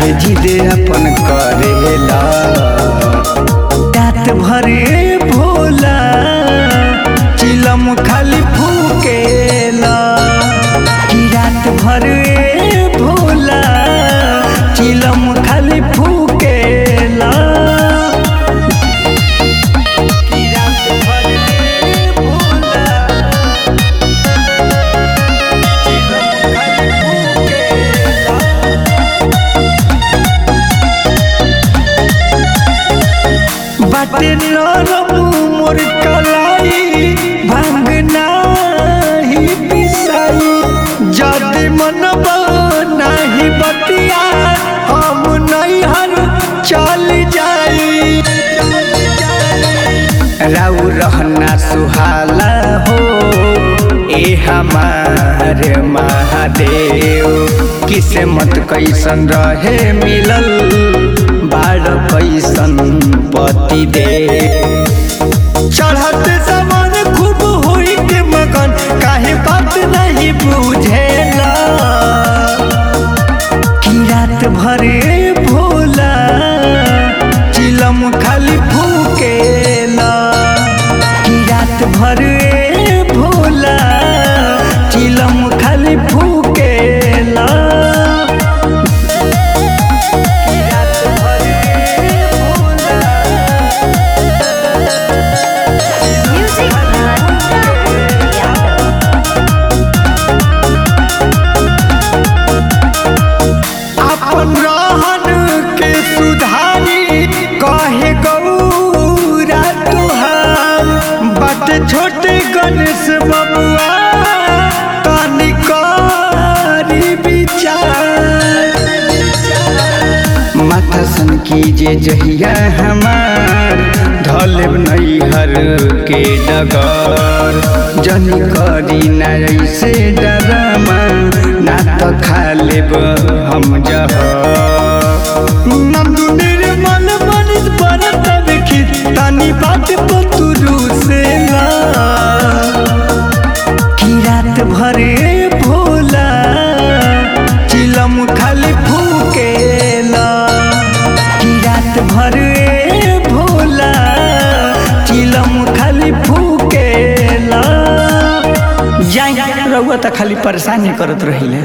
जिद अपन करेला रात भरे भोला चिलम खाली फूकेला कि रात भरे भोला चिलम खाली फूकेला कि रात भरे भोला चिलम खाली फूकेला बाटे नरम मोर कलाई भांगना ही पिसाई जदि मन नाही बतिया हम नैहर चल जाई राउ रहना सुहाला हो ए हमार महादेव किस्मत कैसन रहे मिलल बाड़ कैसन पति दे चढ़त समान खूब होई के मगन काहे बात नहीं बुझेला कि रात भरे भोला चिलम खाली फूकेला कि रात भरे भोला चिलम खाली फूकेला कि रात भरे भोला Music by Yadav. अपन रहन के सुधारी कहे गौरा तुहार बट छोटे गणेश बबुआ तनी करी विचार माथा सन कीजे जहिया हमार धलेब नैहर के डगर जनी करी ना ऐसे डरामा ना तो खा लेब हम जह नंदू निर्मल मनिस परत देखी तानी बात पतुरु से ला कि रात भरे भोला चिलम खाली फूकेला कि रात भरे भोला चिलम खाली फूकेला जाई रउआ त खाली परेशानी करत रहिले